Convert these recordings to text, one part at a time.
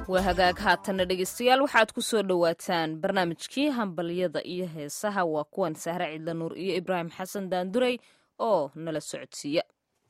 waa hagaag haatanna dhegeystayaal waxaad ku soo dhowaataan barnaamijkii hambalyada iyo heesaha waa kuwan sahre cidla nuur iyo ibraahim xasan daanduray oo nala socodsiiya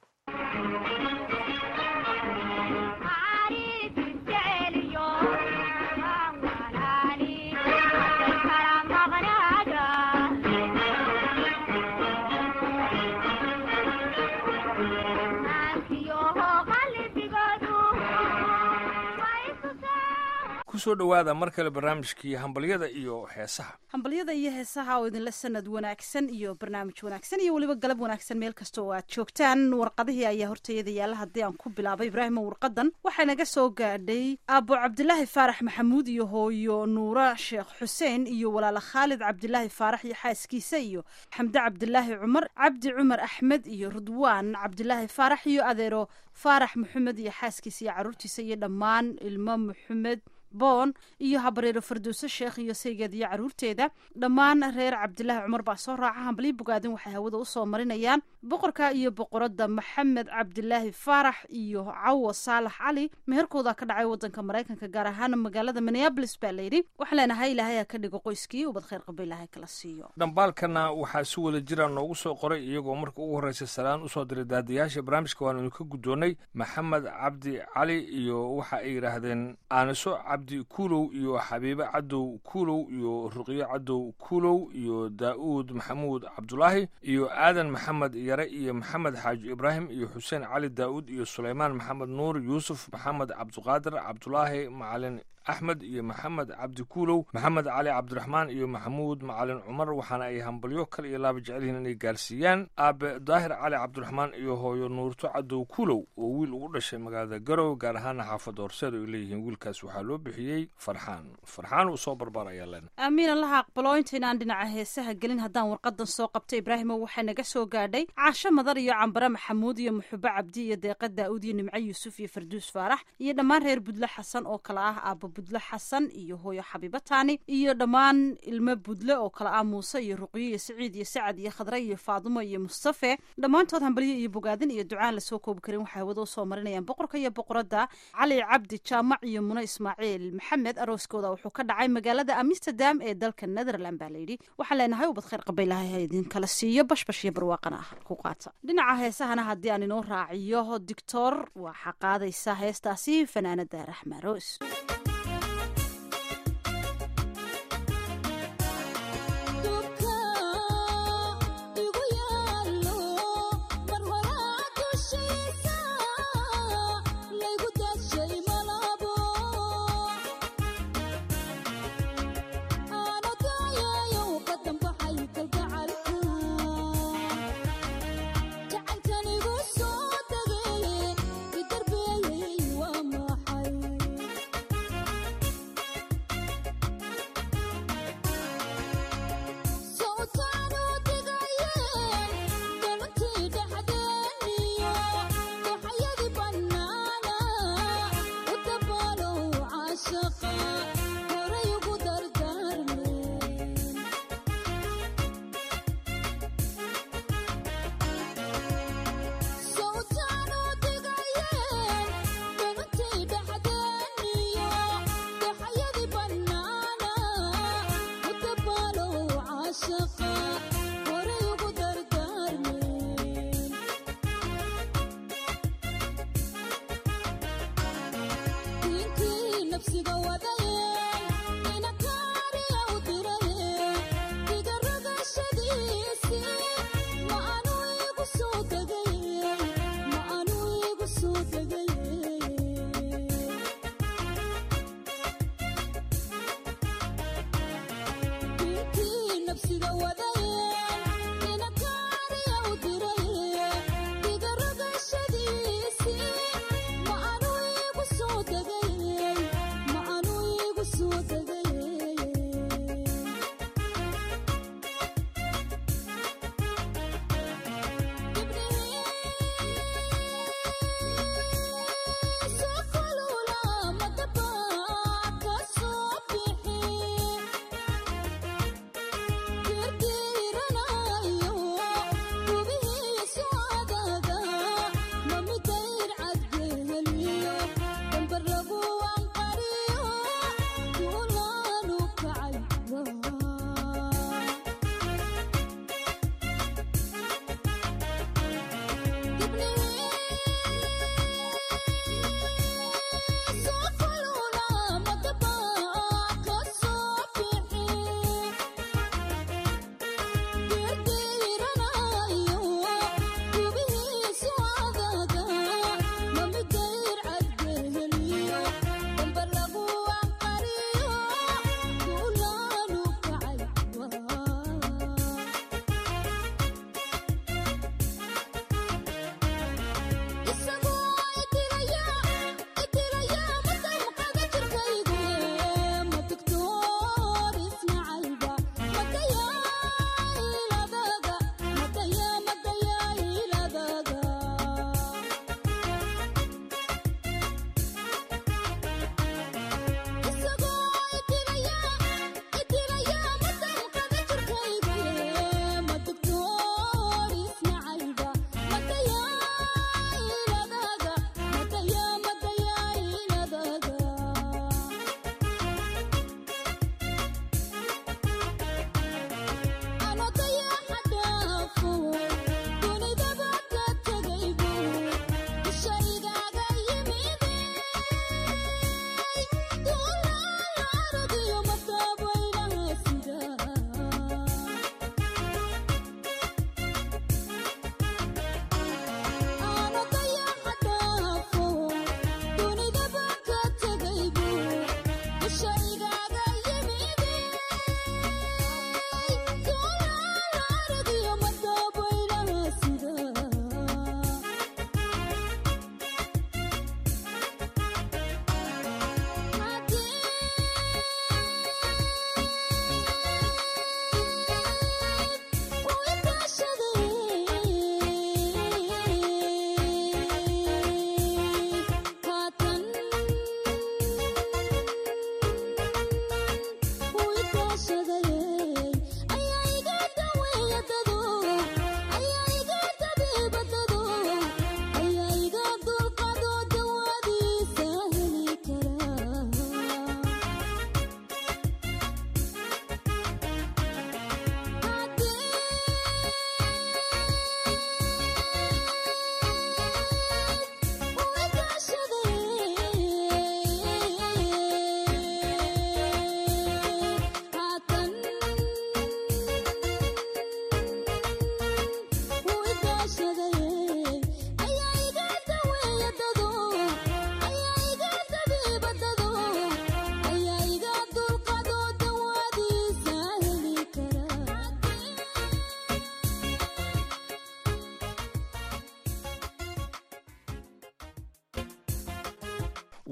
kusoo dhowaada mar kale barnaamijkii hambalyada iyo heesaha hambalyada iyo heesaha oo idinla sanad wanaagsan iyo barnaamij wanaagsan iyo weliba galab wanaagsan meel kasta oo aad joogtaan warqadihii ayaa hortayada yaalla haddii aan ku bilaabay ibraahimo warqadan waxaa naga soo gaadhay aabo cabdilaahi faarax maxamuud iyo hooyo nuura sheekh xuseen iyo walaala khaalid cabdilaahi faarax iyo xaaskiisa iyo xamde cabdilaahi cumar cabdi cumar axmed iyo rudwaan cabdilaahi faarax iyo adeero faarax maxamed iyo xaaskiisa iyo caruurtiisa iyo dhammaan ilmo maxamed boon iyo habareero farduuso sheekh iyo saygeed iyo caruurteeda dhammaan reer cabdilaahi cumar baa soo raaca hambalyo bogaadin waxay hawada usoo marinayaan boqorka iyo boqoradda maxamed cabdilaahi faarax iyo cawo saalax cali meherkooda ka dhacay wadanka maraykanka gaar ahaan magaalada minneabolis baa layidhi waxaan leenahay ilaahay ha ka dhigo qoyskii ubad khayr qaba ilaahay kala siiyo dhambaalkana waxaa si wada jira noogu soo qoray iyagoo marka ugu horreysa salaan usoo diray daadayaasha barnaamijka waanu idinka guddoonnay maxamed cabdi cali iyo waxa ay yidhaahdeen aaniso cabdi kuulow iyo xabiibe cadow kuulow iyo ruqyo cadow kuulow iyo daa'uud maxamuud cabdulaahi iyo aadan maxamed yare iyo maxamed xaaji ibraahim iyo xuseen cali daa'uud iyo sulaymaan maxamed nuur yuusuf maxamed cabdiqaadir cabdulaahi macalin axmed iyo maxamed cabdi kuulow maxamed cali cabdiraxmaan iyo maxamuud macalin cumar waxaana ay hambalyo kale iyo laaba jecel yihiin inay gaarsiiyaan aabe daahir cali cabdiraxmaan iyo hooyo nuurto cadow kuulow oo wiil ugu dhashay magaalada garow gaar ahaana xaafadda horseed ay leeyihiin wiilkaas waxaa loo bixiyey farxaan farxaan uu soo barbaar ayaa len aamiin allaha aqbalo intaynaan dhinaca heesaha gelin haddaan warqadan soo qabta ibraahimo waxaa naga soo gaadhay caasho madar iyo cambare maxamuud iyo muxubo cabdi iyo deeqa daa'uud iyo nimco yuusuf iyo farduus faarax iyo dhammaan reer budle xasan oo kale ah aaba budle xasan iyo hooyo xabiibo taani iyo dhammaan ilmo budle oo kale ah muuse iyo ruqyo iyo saciid iyo sacad iyo khadre iyo faadumo iyo mustafe dhammaantood hambalyo iyo bogaadin iyo ducaan lasoo koobi karin waxay hawada usoo marinayaan boqorka iyo boqoradda cali cabdi jaamac iyo mune ismaaciil maxamed arooskooda wuxuu ka dhacay magaalada amsterdam ee dalka netherland baa layidhi waxaan leenahay ubad khayr qaba ilaahay ha idinkala siiyo bashbash iyo barwaaqana ah ku qaata dhinaca heesahana haddii aan inoo raaciyo dictor waxaa qaadaysa heestaasi fanaanada raxma roos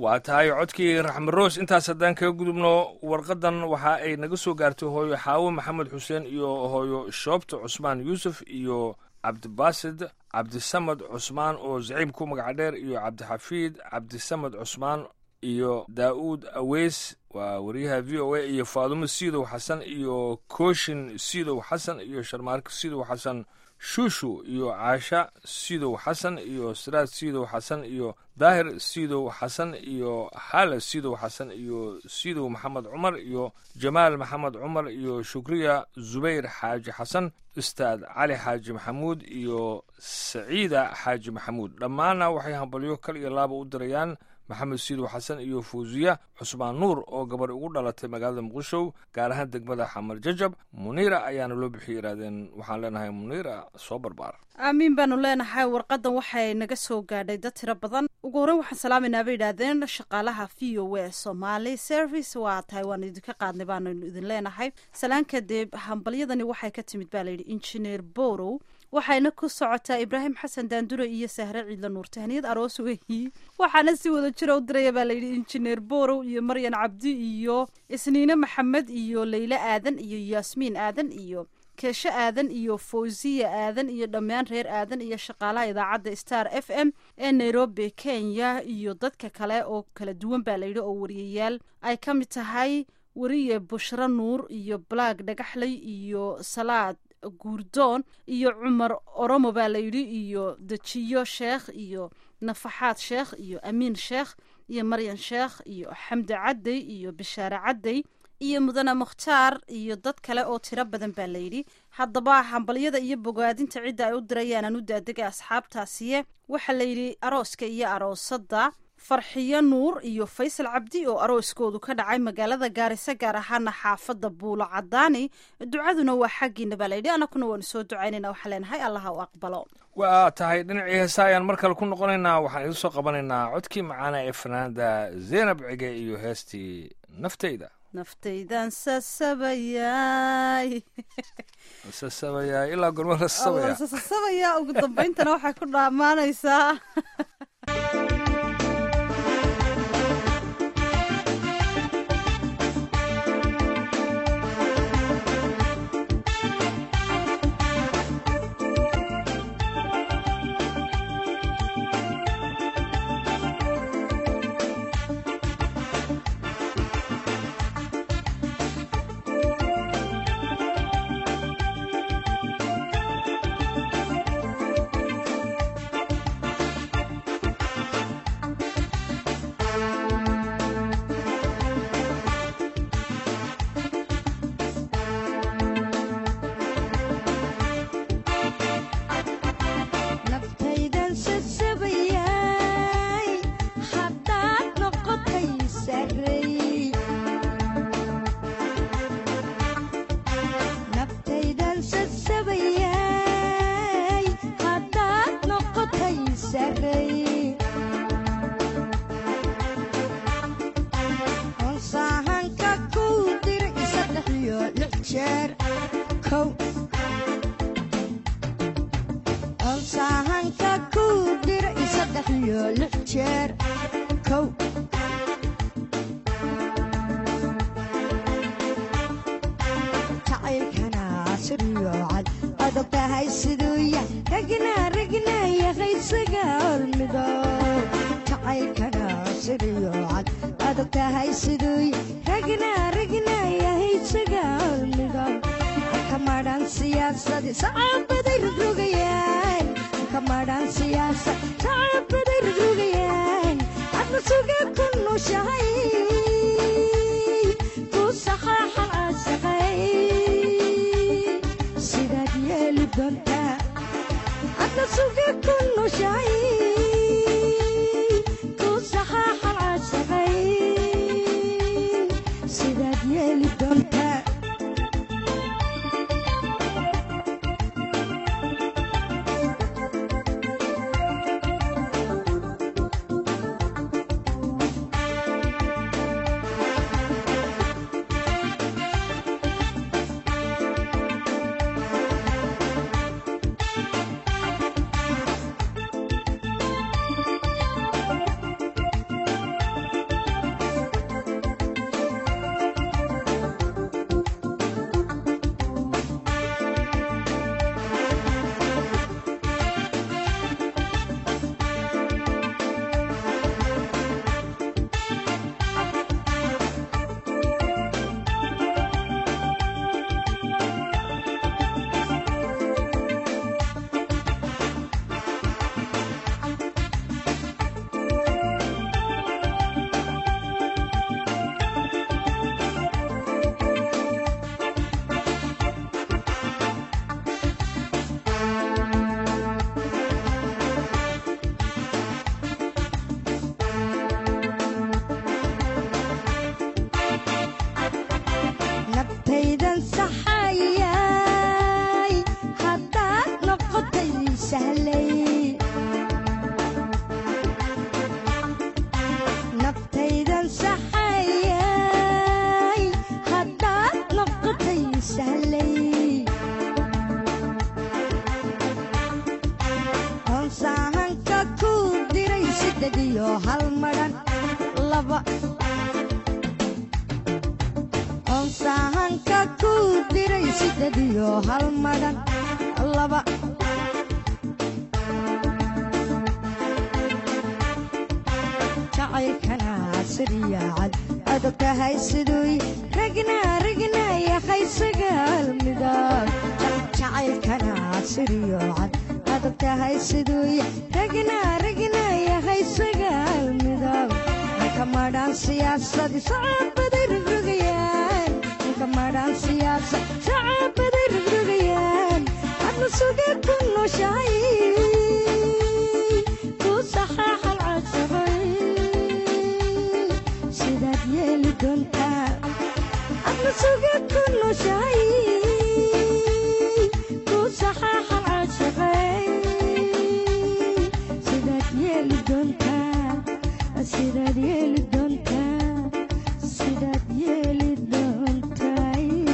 waa tahay codkii raxmed roos intaas haddaan kaga gudubno warqadan waxa ay naga soo gaartay hooyo xaawo maxamed xuseen iyo hooyo shoobta cusmaan yuusuf iyo cabdibaasid cabdisamad cusmaan oo zaciib ku magaca dheer iyo cabdixafiid cabdisamad cusmaan iyo daa'uud aweys waa wariyaha v o a iyo faadumo siidow xasan iyo kooshin siidow xasan iyo sharmaarka siidow xasan shuushu iyo caasha siidow xasan iyo siraad siidow xasan iyo daahir siidow xasan iyo xaala siidow xasan iyo siidow maxamed cumar iyo jamaal maxamed cumar iyo shukriya zubayr xaaji xasan ustaad cali xaaji maxamuud iyo saciida xaaji maxamuud dhammaanna waxay hambalyo kal iyo laaba u dirayaan maxamed siidow xasan iyo fawsiya cusmaan nuur oo gabar ugu dhalatay magaalada muqdisho gaar ahaan degmada xamar jajab muniira ayaana loo bixiyay yidhahdeen waxaan leenahay muniira soo barbaar aamiin baanu leenahay warqadan waxay naga soo gaadhay dad tiro badan ugu horreyn waxaan salaamayna bay yidhaahdeen shaqaalaha v o a somaali service waa tahay waanu idinka qaadnay baanu idin leenahay salaan kadib hambalyadani waxay ka timid baa layidhi injineer borow waxayna ku socotaa ibraahim xasan daandure iyo sahre ciidla nuur tahniyad aroos weyi waxaana si wada jira u diraya baa layidhi injineer borow iyo maryan cabdi iyo isniine maxamed iyo leyle aadan iyo yaasmiin aadan iyo keesho aadan iyo fawsiya aadan iyo dhammaan reer aadan iyo shaqaalaha idaacadda star f m ee nairobi kenya iyo dadka kale oo kala duwan baa layidhi oo wariyayaal ay ka mid tahay weriye bushro nuur iyo black dhagaxley iyo salaad guurdoon iyo cumar oromo baa layidhi iyo dejiyo sheekh iyo nafaxaad sheekh iyo amiin sheekh iyo maryan sheekh iyo xamdi cadday iyo bishaare cadday iyo mudane mukhtaar iyo dad kale oo tiro badan baa layidhi haddaba hambalyada iyo bogaadinta cidda ay u dirayaan aan u daadegay asxaabtaasiye waxaa layidhi arooska iyo aroosadda farxiyo nuur iyo faysal cabdi oo arooskoodu ka dhacay magaalada gaarisa gaar ahaana xaafadda buulo cadaani ducaduna waa xaggiina baa layidhi anakuna waanu soo ducaynayna waxaa leenahay allaha u aqbalo waa tahay dhinacii heesa ayaan mar kale ku noqonaynaa waxaan idiin soo qabanaynaa codkii macaana ee fanaanda zeynab cige iyo heestii nafteyda naftaydan sasabayay sasabayaa ilaa gorma la sasabaya sasabaya ugu dambayntana waxay ku dhammaanaysaa naftaydan sasabayay haddaad noqotay sarey naftaydan sasabayay haddaad noqotay sarey honsaahanka kuu dir saddex iyo lix jeer kow onsaahanka kuu dir saddex iyo lix jeer kow jacaylkana siriyo cad adag tahay siduu yah ragna ragna yaqaysaga hormido jacaylkana siriyo cad adag tahay siduu yah ragna ragna yahaysaga hormido kamadhan siyaasadi sacaabaday rogrogayaan kamadhan siyaasad sacaabaday rogrogayaan adna suga ku nushahay ku saxaaxa asaqay sidaad yeeli doontaa adna suga ku nushahay ku saxaaxa asaqay sidaad yeeli doontaa iyo hal madhan laba onsahanka ku diray siddeed iyo hal madhan laba jacaylkana siryaacad adogtahay siduy ragna ragna yahay sagaal midab jacaylkana siryoocad adogtahay siduy ragna ragna yahay sagaal midab ninka madhaan siyaasadi sacabaday rogrogayaan ninka madhaan siyaasad sacabaday rogrogayaan adna sugee ku nooshahay ku saxaaxal casabay sidaad yeeli doontaa adna sugee ku nooshahay ku saxaaxal casabay sidaad yeeli doontaa sidaad yeeli doontaa sidaad yeeli doontaa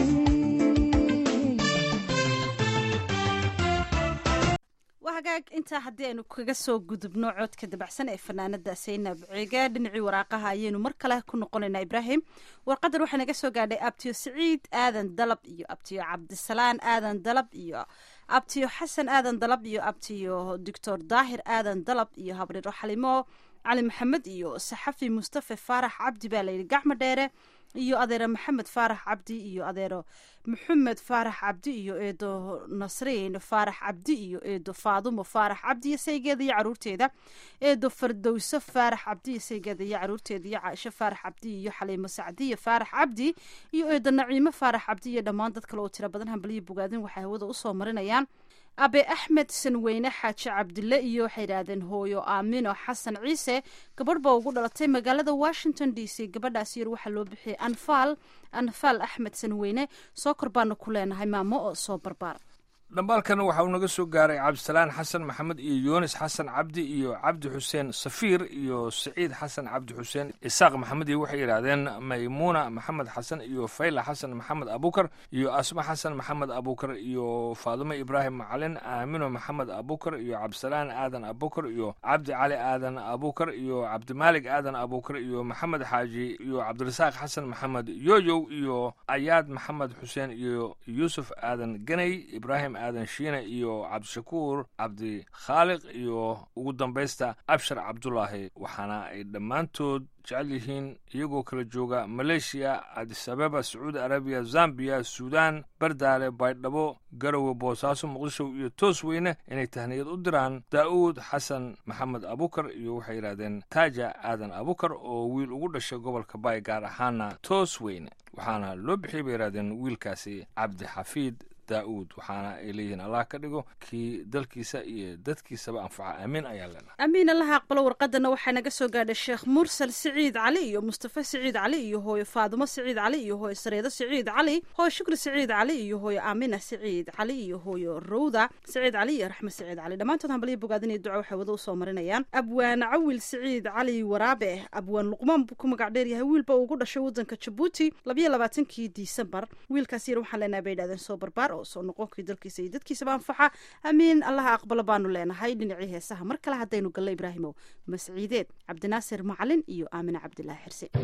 waa hagaag intaa haddii aynu kaga soo gudubno codka dabacsan ee fanaanada saynab ciga dhinacii waraaqaha ayaynu mar kale ku noqonaynaa ibraahim warqadan waxaa naga soo gaadhay abtiyo siciid aadan dalab iyo abtiyo cabdisalaan aadan dalab iyo abtiyo xasan aadan dalab iyo abtiyo doctor daahir aadan dalab iyo habriiro xalimo cali maxamed iyo saxafi mustafe faarax cabdi baa layidhi gacmo dheere iyo adeero maxamed faarax cabdi iyo adeero maxamed faarax cabdi iyo eedo nasriin faarax cabdi iyo eedo faadumo faarax cabdi iyo saygeeda iyo caruurteeda eedo fardowso faarax cabdi iyo saygeeda iyo caruurteeda iyo caaisho faarax cabdi iyo xaliimo sacdiyo faarax cabdi iyo eedo naciimo faarax cabdi iyo dhammaan dad kale oo tiro badan hambaliyo bogaadin waxay hawada usoo marinayaan abe axmed sanweyne xaaji cabdille iyo waxay yidhaahdeen hooyo aamino xasan ciise gabadh baa ugu dhalatay magaalada washington d c gabadhaas yar waxaa loo bixiyay anfaal anfaal axmed sanweyne soo kor baanu ku leenahay maamo oo soo barbaar dhambaalkan waxa uu naga soo gaaray cabdisalaan xasan maxamed iyo yunis xasan cabdi iyo cabdi xuseen safiir iyo saciid xasan cabdi xuseen isaaq maxamed iyo waxay yidhaahdeen maymuuna maxamed xasan iyo fayla xasan maxamed abukar iyo asma xasan maxamed abukar iyo faadumo ibraahim macalin aamino maxamed abukar iyo cabdisalaan aadan abukar iyo cabdi cali aadan abukar iyo cabdimaalig aadan abukar iyo maxamed xaaji iyo cabdirasaaq xasan maxamed yoyow iyo ayaad maxamed xuseen iyo yuusuf aadan ganay ibraahim aadan shiine iyo cabdishakuur cabdi khaaliq iyo ugu dambaysta abshar cabdulaahi waxaana ay dhammaantood jecel yihiin iyagoo kala jooga maleeshiya adisabeba sacuudi arabiya zambiya suudaan bardaale baydhabo garowe boosaaso muqdisho iyo toos weyne inay tahniyad u diraan daa'uud xasan maxamed abukar iyo waxay yidhahdeen taaja aadan abukar oo wiil ugu dhashay gobolka baay gaar ahaana toos weyne waxaana loo bixiyay bay yidhahdeen wiilkaasi cabdi xafiid daa'uud waxaana ay leeyihiin allah ka dhigo kii dalkiisa iyo dadkiisaba anfaca aamiin ayaan leenahay amiin allaha aqbalo warqadana waxaa naga soo gaadhay sheekh mursal siciid cali iyo mustafa siciid cali iyo hooyo faadumo siciid cali iyo hooyo sareedo siciid cali hooyo shukri siciid cali iyo hooyo aamina siciid cali iyo hooyo rowda siciid cali iyo raxme siciid cali dhammaantood hambaliya bogaadin iyo duco waxay wada usoo marinayaan abwaan cawil siciid cali waraabe abwaan luqmaan buu ku magac dheer yahay wiilba uu ugu dhashay wadanka jabuuti labayo labaatankii disembar wiilkaas yar waxaan leenahay bay yidhahdeen soo barbaar oo soo noqonkii dalkiisa iyo dadkiisaba anfaxa amiin allaha aqbalo baanu leenahay dhinacii heesaha mar kale haddaynu gallo ibraahimow masciideed cabdinaasir macalin iyo aamine cabdilaahi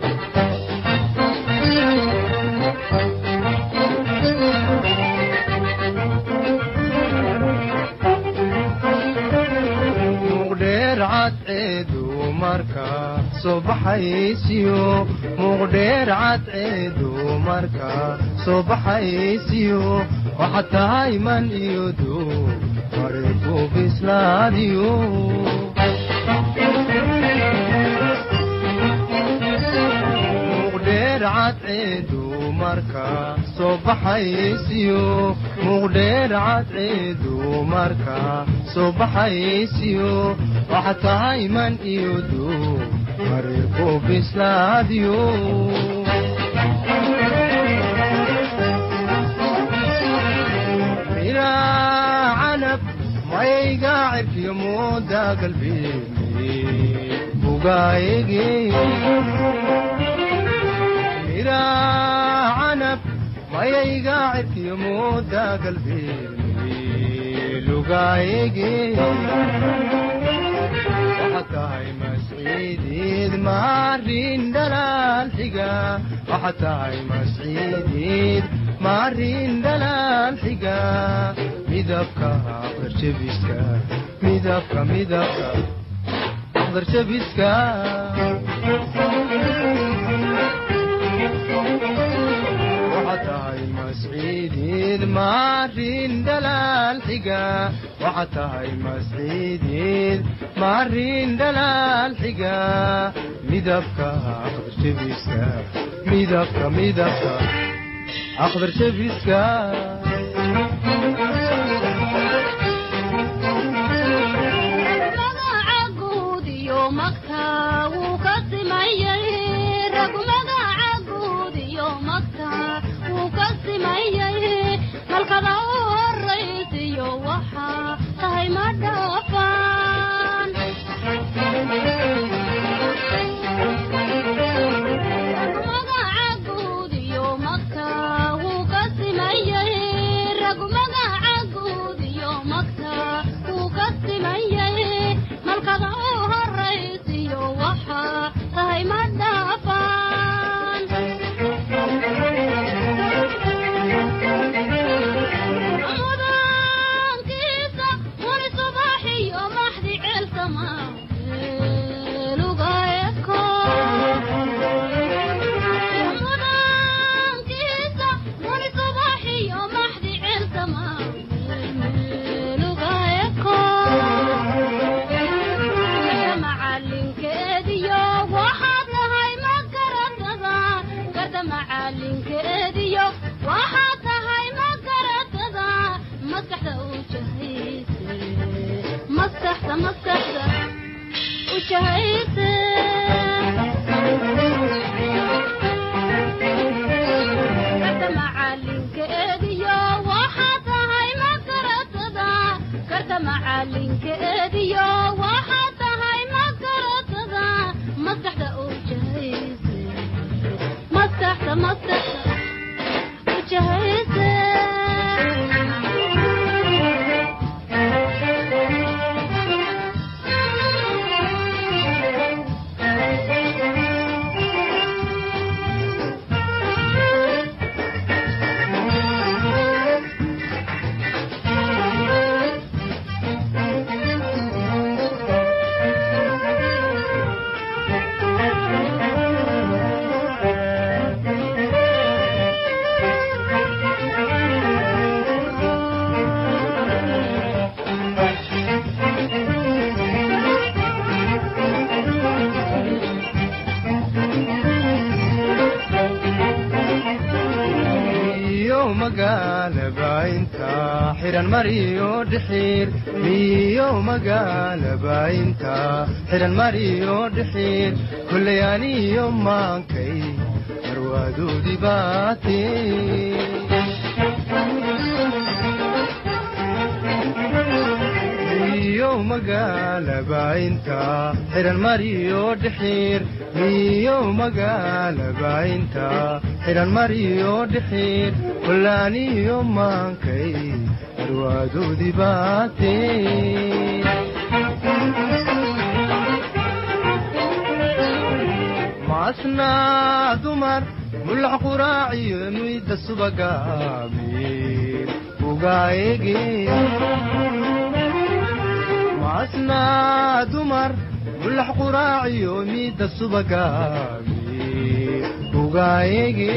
xirse muqdheer cadceedu marka soo baxaysiyo muqdheer cadceedu marka soo baxaysiyo waxaad tahay man iyo duu mareeku bislaadiyo muqdheer cadceedu marka soo baxaysiyo muqdheer cadceedu marka soo baxaysiyo waxaad tahay man iyo duu mareeku bislaadiyo miraa canab mayga cirkiyo mooda galbeemi bugaayege miraa canab mayayga cirkiyo mooda galbeemi lugaayege waxaad tahay masci masciidiid maarin dhalaal xiga waxaad tahay masciidiid maarin dhalaal xiga midabka aqdarjabiska midabka midabka aqdarjabiska waxaad tahay masciidiid maarin dhalaal xiga waxaad tahay masciidiid maarin dhalaal xiga midabka aqdarjabiska midabka midabka aqdarjabiska magaca guud iyo magta wuu ka simayay rag magaca guud iyo magta wuu ka simayay malkada u horaysiyo waxaa tahay ma dhaafaan magaca guud iyo magta wuu ka simayay rag magaca guud iyo magta wuu ka simayay malkada u horaysiyo waxaa tahay ma dhaafaan mudaankiisa wani subaxiyo maxdi ceelsama luga eko mudaankiisa wani subaxiyo maxdi ceelsama luga eko garta macalinkeediyo waxaad tahay ma garatada garta macalinkeediyo waxaad tahay ma garatada maskaxda u jahayse maskaxda maskaxda u jahayse garta macalinkeediyo waxaad tahay ma garatada garta macalinkeediyo waxaad tahay ma garatada maskaxda u jahayse maskaxda maskaxda u jahayse iyo magaalaba inta xiran mariyo dhixiir miyo magaalaba inta xiran mariyo dhixiir kullay aniyo maankay marwaadoodii baate miyo magaalaba inta xiran mariyo dhixiir miyo magaalaba inta xiran mariyo dhixiir kullaaniyo maankay marwaadoodii baate maasnaa dumar mulax quraaciyo muyda subaga miir ugaayege maasnaa dumar mulax quraaciyo miida subaga miir ugaayege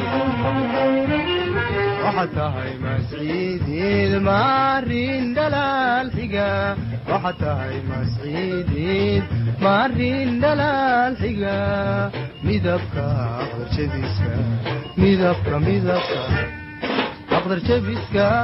waxaad tahay masciidiid maarin dhalaal xiga waxaad tahay masciidiid maarin dhalaal xiga midabka aqdarjabiska midabka midabka aqdarjabiska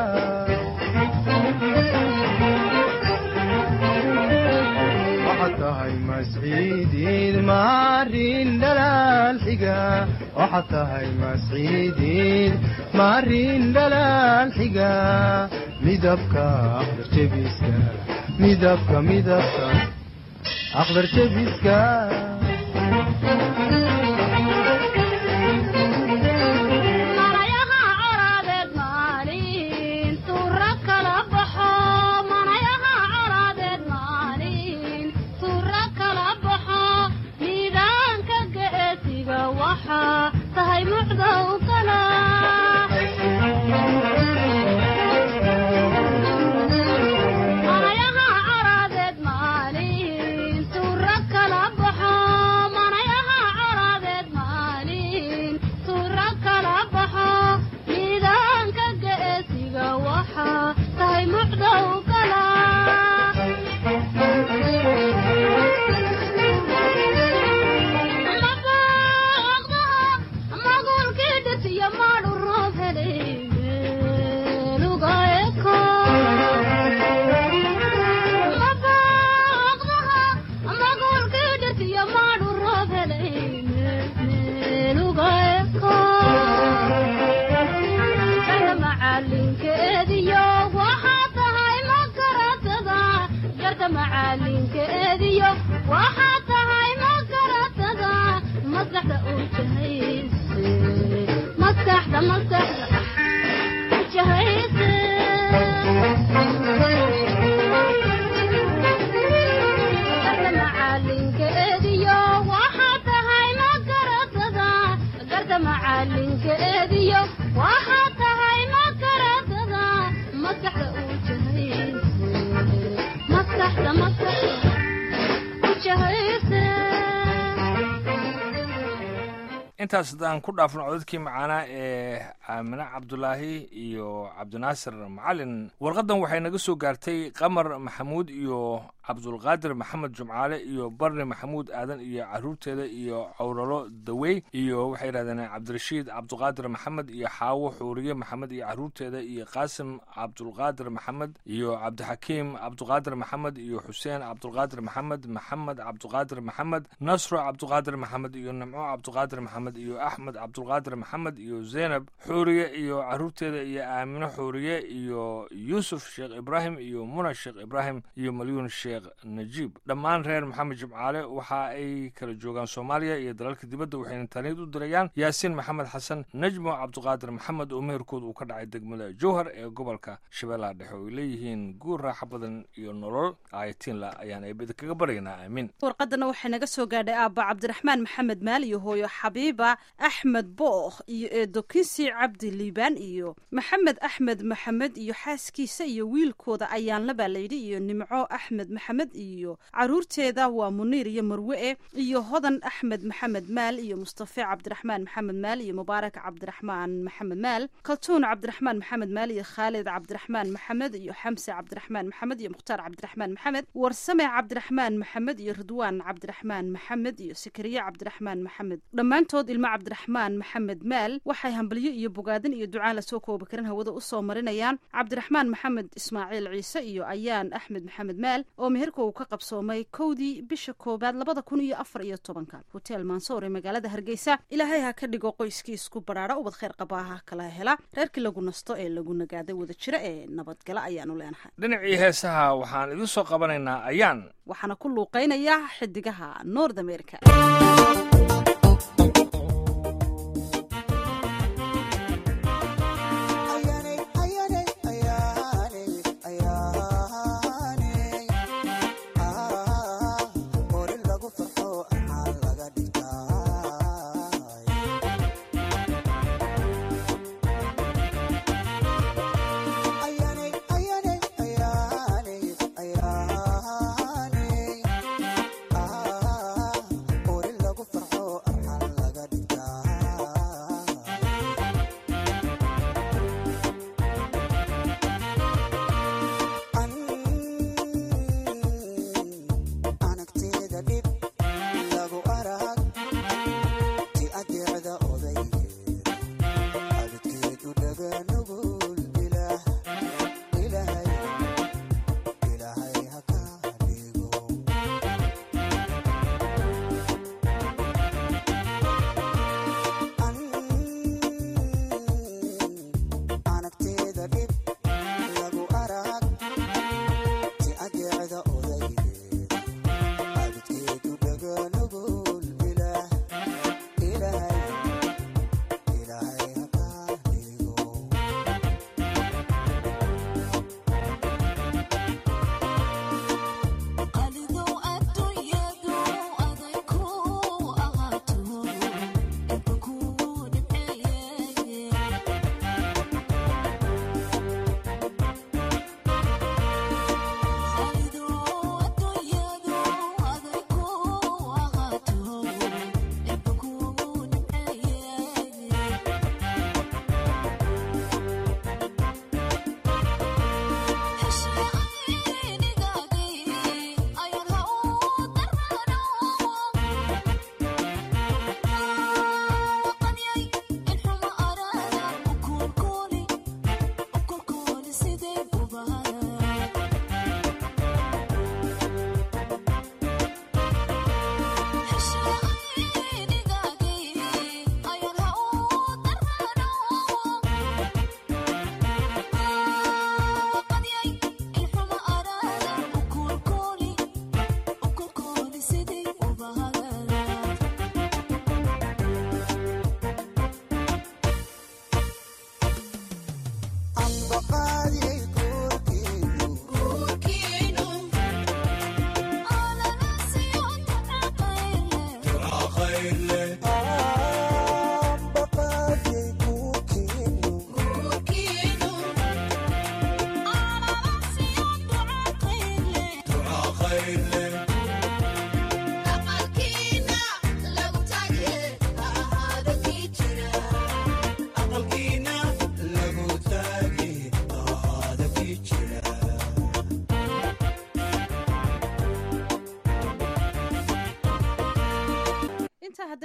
waxaad tahay masciidiid maarin dhalaal xiga waxaad tahay masciidiid maarin dhalaal xiga midabka aqdarjabiska midabka midabka aqdarjabiska manayaha coraadeed maalin suura kala baxo manayaha coraadeed maalin suura kala baxo tahay mucdow kala manayaha caraadeed maalin suura kala baxo manayaha caraadeed maalin suura kala baxo miidaanka geesiga waxa tahay mucdow kala magulkii dhisiyo maadhu roob helay meelugaeko magulkii dhisiyo maadhu roob helay meelugaeko garta macalinkeediyo waxaa tahay makaratada garta macalinkeediyo waxaa tahay makaratada maskaxda u jahayse maskaxda maskaxda u jahayse garta macalinkeediyo waxaa tahay makaratada garta macalinkeediyo waxaa tahay makaratada maskaxda u jahayse maskaxda maskaxda u jahayse intaas haddaan ku dhaafno codadkii macaanaa ee aamine cabdulaahi iyo cabdinaasir macalin warqaddan waxay naga soo gaartay qamar maxamuud iyo cabdulqaadir maxamed jumcaale iyo barni maxamuud aadan iyo caruurteeda iyo cawralo dawey iyo waxay yidhahdeen cabdirashiid cabduqaadir maxamed iyo xaawo xuuriye maxamed iyo caruurteeda iyo qaasim cabdulqaadir maxamed iyo cabdixakiim cabduqaadir maxamed iyo xuseen cabdulqaadir maxamed maxamed cabduqaadir maxamed nasro cabduqaadir maxamed iyo nimco cabduqaadir maxamed iyo axmed cabdulqaadir maxamed iyo zeynab xuuriye iyo caruurteeda iyo aamino xuuriye iyo yuusuf sheekh ibraahim iyo muna sheekh ibraahim iyo malyuun sheekh najiib dhammaan reer maxamed jimcaale waxa ay kala joogaan soomaaliya iyo dalalka dibadda waxayna taniid u dirayaan yaasiin maxamed xasan najmo cabduqaadir maxamed oo meherkood uu ka dhacay degmada jowhar ee gobolka shabeellaha dhexe oo ay leeyihiin guur raaxo badan iyo nolol ayatiinla ayaan eebada kaga baryaynaa aamin warqadana waxay naga soo gaadhay aabba cabdiraxmaan maxamed maal iyo hooyo xabiiba axmed bookh iyo eedo kinsi cabdi liibaan iyo maxamed axmed maxamed iyo xaaskiisa iyo wiilkooda ayaanla baa layidhi iyo nimco axmed maxamed iyo caruurteeda waa muniir iyo marwe-e iyo hodan axmed maxamed maal iyo mustafe cabdiraxmaan maxamed maal iyo mubaarak cabdiraxmaan maxamed maal kaltuun cabdiraxmaan maxamed maal iyo khaalid cabdiraxmaan maxamed iyo xamse cabdiraxmaan maxamed iyo mukhtaar cabdiraxmaan maxamed warsame cabdiraxmaan maxamed iyo ridwaan cabdiraxmaan maxamed iyo sikariye cabdiraxmaan maxamed dhammaantood ilmo cabdiraxmaan maxamed maal waxay hambalyo iyo bogaadin iyo ducaan lasoo koobi karin hawada usoo marinayaan cabdiraxmaan maxamed ismaaciil ciise iyo ayaan axmed maxamed maal oo meherka uu ka qabsoomay kowdii bisha koowaad labada kun iyo afar iyo tobanka hotel mansoor ee magaalada hargeysa ilaahay ha ka dhigo qoyskii isku badhaadha ubad khayr qabaaha kala hela reerkii lagu nasto ee lagu nagaaday wada jira ee nabadgala ayaanu leenahay dhinacii heesaha waxaan idin soo qabanaynaa ayaan waxaana ku luuqeynaya xidigaha north america lagu farxo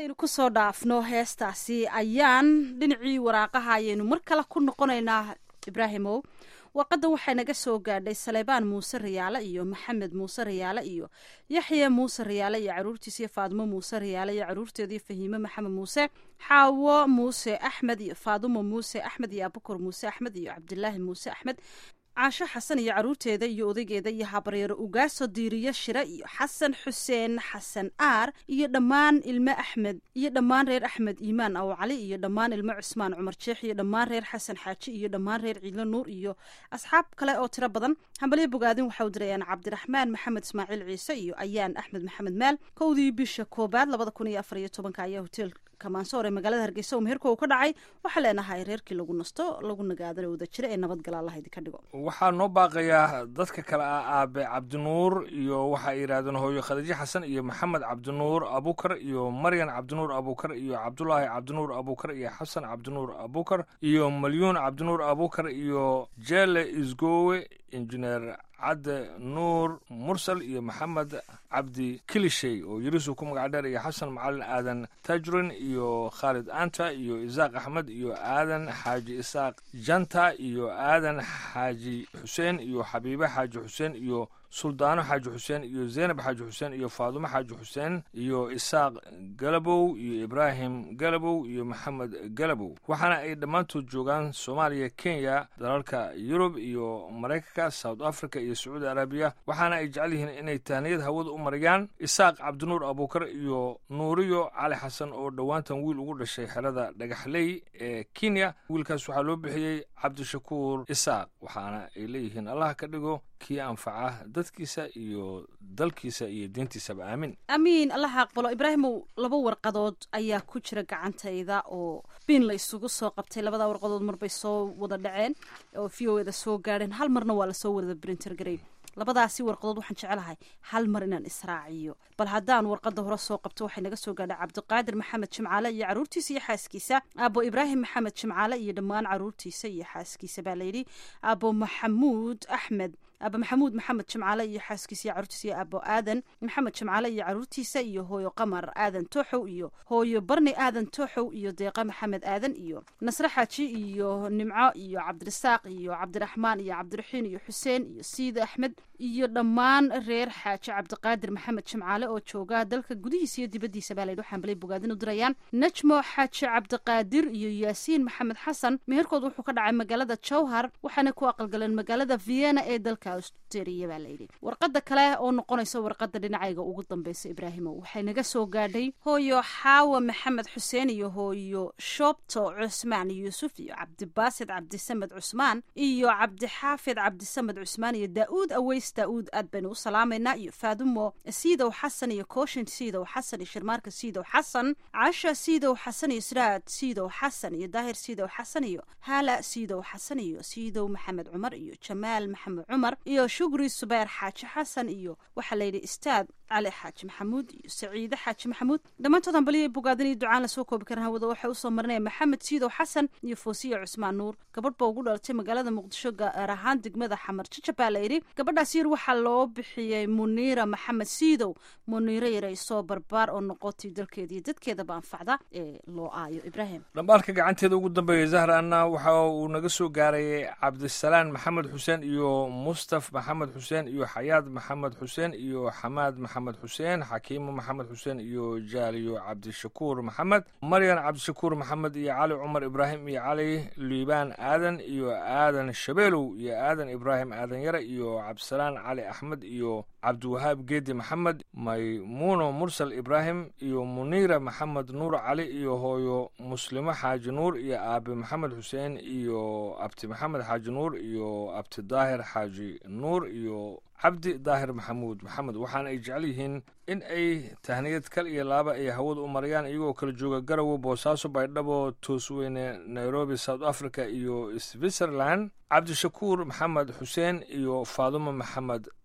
haddaynu kusoo dhaafno heestaasi ayaan dhinacii waraaqaha ayaynu mar kale ku noqonaynaa ibraahimow warqadan waxay naga soo gaadhay saleebaan muuse riyaale iyo maxamed muuse riyaale iyo yaxya muuse riyaale iyo caruurtiisa iyo faadimo muuse riyaale iyo caruurteeda iyo fahiime maxamed muuse xaawo muuse axmed iyo faadimo muuse axmed iyo abukar muuse axmed iyo cabdilaahi muuse axmed caasho xasan iyo caruurteeda iyo odaygeeda iyo habaryaro ugaaso diiriyo shire iyo xasan xuseen xasan aar iyo dhammaan ilmo axmed iyo dhammaan reer axmed iimaan aw cali iyo dhammaan ilmo cusmaan cumar jeex iyo dhammaan reer xasan xaaji iyo dhammaan reer ciidlo nuur iyo asxaab kale oo tiro badan hambalyo bogaadin waxau dirayaan cabdiraxmaan maxamed ismaaciil ciise iyo ayaan axmed maxamed maal kowdii bisha koobaad labada kun iyo afar iyo tobanka ayaa hotel kamaansoor ee magaalada hargeysa oo meherka uu ka dhacay waxaa leenahay reerkii lagu nasto lagu nagaadana wada jira ee nabadgala allah idinka dhigo waxaa noo baaqayaa dadka kale ah aabe cabdinuur iyo waxa ay yidhahdeen hooyo khadiijo xasan iyo maxamed cabdinuur abukar iyo maryan cabdinuur abukar iyo cabdulaahi cabdinuur abukar iyo xasan cabdinuur abukar iyo malyuun cabdinuur abukar iyo jele isgowe injineer cadde nuur mursal iyo maxamed cabdi kilishey oo yirisu ku magac dheer iyo xasan macalin aadan tajrin iyo khaalid anta iyo isaaq axmed iyo aadan xaaji isaaq janta iyo aadan xaaji xuseen iyo xabiibe xaaji xuseen iyo suldaano xaaji xuseen iyo zeynab xaaji xuseen iyo faadumo xaaji xuseen iyo isaaq galabow iyo ibraahim galabow iyo maxamed galabow waxaana ay dhammaantood joogaan soomaaliya kenya dalalka yurub iyo maraykanka south africa iyo sacuudi arabiya waxaana ay jecel yihiin inay tahniyad hawada u mariyaan isaaq cabdinuur abuukar iyo nuuriyo cali xasan oo dhowaantan wiil ugu dhashay xerada dhagaxley ee kenya wiilkaas waxaa loo bixiyey cabdishakuur isaaq waxaana ay leeyihiin allah ka dhigo kii anfaca dadkiisa iyo dalkiisa iyo diintiisaba aamin amiin allaha aqbalo ibraahimow laba warqadood ayaa ku jira gacantayda oo biin la isugu soo qabtay labada warqadood marbay soo wada dhaceen oo v o eda soo gaadheen hal marna waa lasoo wada brinter garay labadaasi warqadood waxaan jecelahay hal mar inaan israaciyo bal haddaan warqada hore soo qabto waxay naga soo gaadhay cabdiqaadir maxamed jimcaale iyo caruurtiisa iyo xaaskiisa aabo ibraahim maxamed jimcaale iyo dhammaan caruurtiisa iyo xaaskiisa baa layidhi aabo maxamuud axmed aaba maxamuud maxamed jimcaale iyo xaaskiisa iyo caruurtiisa iyo aabo aadan maxamed jimcaale iyo caruurtiisa iyo hooyo qamar aadan tooxow iyo hooyo barni aadan tooxow iyo deeqa maxamed aadan iyo nasre xaaji iyo nimco iyo cabdirasaaq iyo cabdiraxmaan iyo cabdiraxiin iyo xuseen iyo siid axmed iyo dhammaan reer xaaji cabdiqaadir maxamed jimcaale oo jooga dalka gudihiisa iyo dibadiisa baa layidhi waxaan balay bogaadin u dirayaan najmo xaaji cabdiqaadir iyo yaasiin maxamed xasan meherkood wuxuu ka dhacay magaalada jowhar waxaana ku aqalgaleen magaalada vienna ee dalka australia baa layidhi warqada kale oo noqonaysa warqada dhinacayga ugu dambeysa ibraahimo waxay naga soo gaadhay hooyo xaawa maxamed xuseen iyo hooyo shoobto cusmaan yuusuf iyo cabdibaasid cabdisamed cusmaan iyo cabdixaafid cabdisamed cusmaan iyo daa-uud aweys daa-uud aad baynu u salaamaynaa iyo faadumo siidow xasan iyo kooshin siidow xasan iyo shirmaarka siidow xasan casha siidow xasan iyo siraad siidow xasan iyo daahir siidow xasan iyo haala siidow xasan iyo siidow maxamed cumar iyo jamaal maxamed cumar iyo shugri subeer xaaji xasan iyo waxaa layidhi istaad cali xaaji maxamuud iyo saciide xaaji maxamuud dhammaantood hambaliya bogaadin iyo ducaan lasoo koobi karan hawada waxay usoo marinaya maxamed siidow xasan iyo foosiya cusmaan nuur gabadh ba ugu dhalatay magaalada muqdisho gaar ahaan degmada xamar jajab baa layidhi gabadhaas yar waxaa loo bixiyey muniira maxamed siidow muniiro yaray soo barbaar oo noqotay dalkeeda iyo dadkeedaba anfacda ee loo aayo ibraahim dhambaalka gacanteeda ugu dambeeya zahraana waxa uu naga soo gaarayay cabdisalaan maxamed xuseen iyo mustaf maxamed xuseen iyo xayaad maxamed xuseen iyo xamaad maxamed xuseen xakiimo maxamed xuseen iyo jaaliyo cabdishakuur maxamed maryan cabdishakuur maxamed iyo cali cumar ibraahim iyo cali liibaan aadan iyo aadan shabeelow iyo aadan ibraahim aadan yare iyo cabdisalaan cali axmed iyo cabdiwahaab geedi maxamed maymuuno mursal ibraahim iyo muniira maxamed nuur cali iyo hooyo muslimo xaaji nuur iyo aabe maxamed xuseen iyo abti maxamed xaaji nuur iyo abti daahir xaaji nuur iyo cabdi daahir maxamuud maxamed waxaana ay jecel yihiin in ay tahniyad kal iyo laaba ay hawada u marayaan iyagoo kala jooga garowe boosaaso baydhabo toosweyne nairobi south africa iyo switzerland cabdishakuur maxamed xuseen iyo faadumo maxamed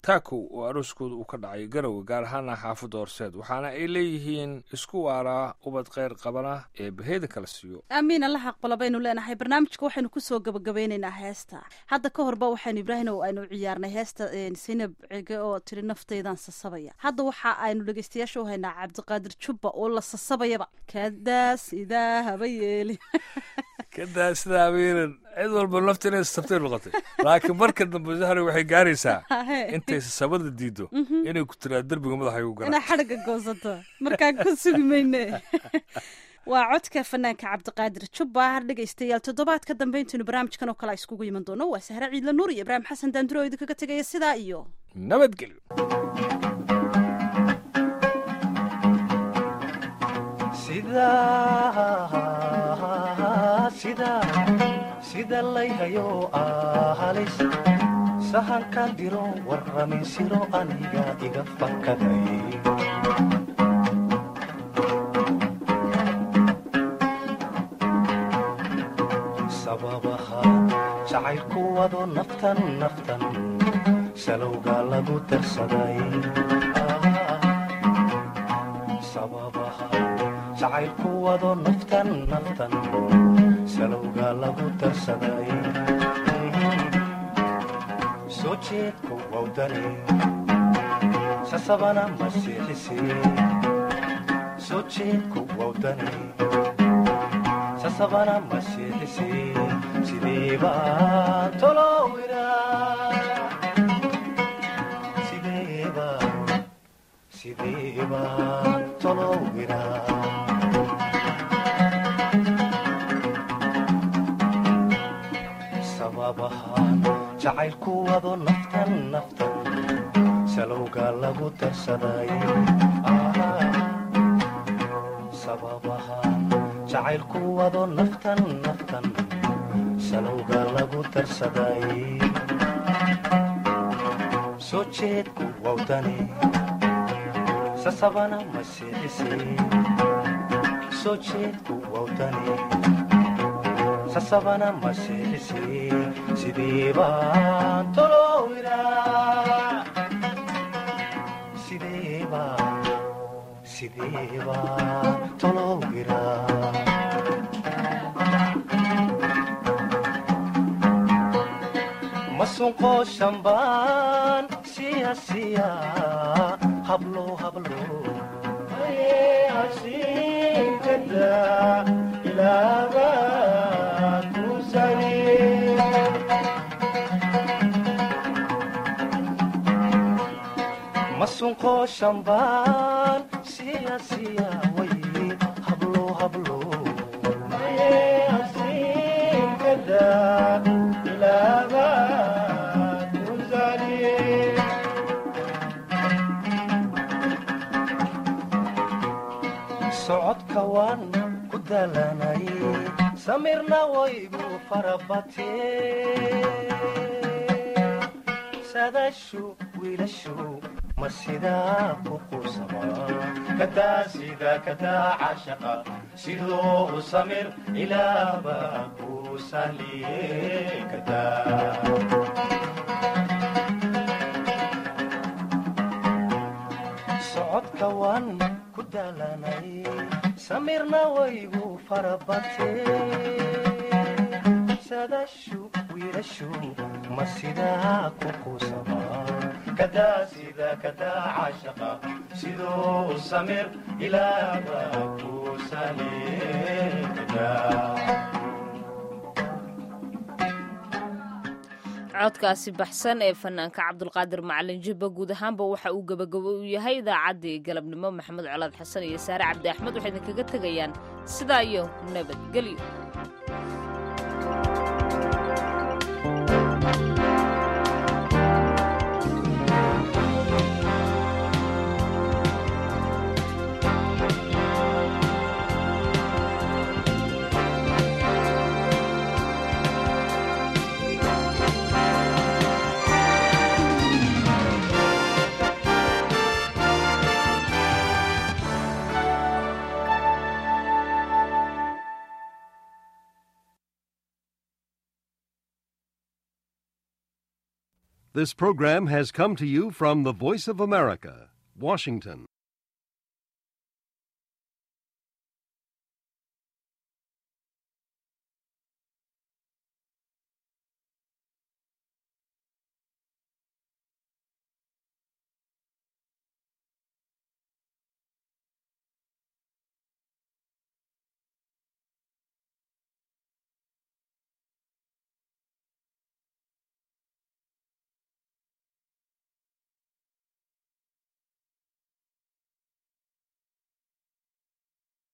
taakow oo arooskooda uu ka dhacay garowe gaar ahaana xaafadda horseed waxaana ay leeyihiin isku waaraa ubad kheyr qabana ee baheeda kala siiyo aamiin allaha aqbala baynu leenahay barnaamijka waxaynu kusoo gabagabeynaynaa heesta hadda ka horba waxaynu ibraahim oo aynu ciyaarnay heesta sinab cege oo tiri naftaydan sasabaya hadda waxa aynu dhegeystayaasha u haynaa cabdiqaadir jubba oo la sasabayaba kadaas idaa haba yeeli kadaa sidaa abiiran cid walba nafta inay sabtay noqotay laakiin marka dambe zahra waxay gaaraysaa intay sasabada diido inay ku tiraa derbiga madaxa igu gara inaa xadhigga goosato markaan ku sugi mayne waa codka fanaanka cabdiqaadir jubba har dhegaystayaal toddobaadka dambe intaynu barnaamijkan oo kale iskugu iman doono waa sahre ciidla nuur iyo ibraahim xasan daanduro oo idinkaga tegaya sidaa iyo nabadgelyo sida layhayo ahalis sahankan diro warramin siro aniga iga fakaday sababaha jacaylku wado naftan naftan salowga lagu darsaday sababaha jacaylku wado naftan naftan salowga lagu darsaday soo jeedku wawdani sasabana masiixisi soo jeedku wawdani sasabana masiixisi sideeba tolowira sideeba sideeba tolowira sababahaan jacaylku wado naftan naftan salowga lagu darsaday sababahaan jacaylku wado naftan naftan salowga lagu darsaday soo jeedku wawdani sasabana masiixisi soo jeedku wawdani sasabana masiixisi sideebaan tolowira sideeba sideebaan tolowira masunqo shambaan siya siya hablo hablo asinkada ilaaba masunqo shambaan siya siya way hablo hablo asinkada ilaaba socodka waan ku dalanay samirna waygu farabatee sadashu wiilashu ma sidaa ku quusamaa kadaa sida kadaa cashaqa siduu u samir ilaaba ku sahliye kadaa socodka waan ku dalanay samirna waygu farabatee sadashu wiilashu ma sidaa ku quusamaa kadaa sida kadaa cashaqa siduu u samir ilaaba ku sahliye kadaa codkaasi baxsan ee fanaanka cabdulqaadir macalin jibba guud ahaanba waxa uu gebagabo u yahay idaacaddii galabnimo maxamed colaad xasan iyo saare cabdi axmed waxay idinkaga tegayaan sidaa iyo nabadgelyo This program has come to you from the Voice of America, Washington.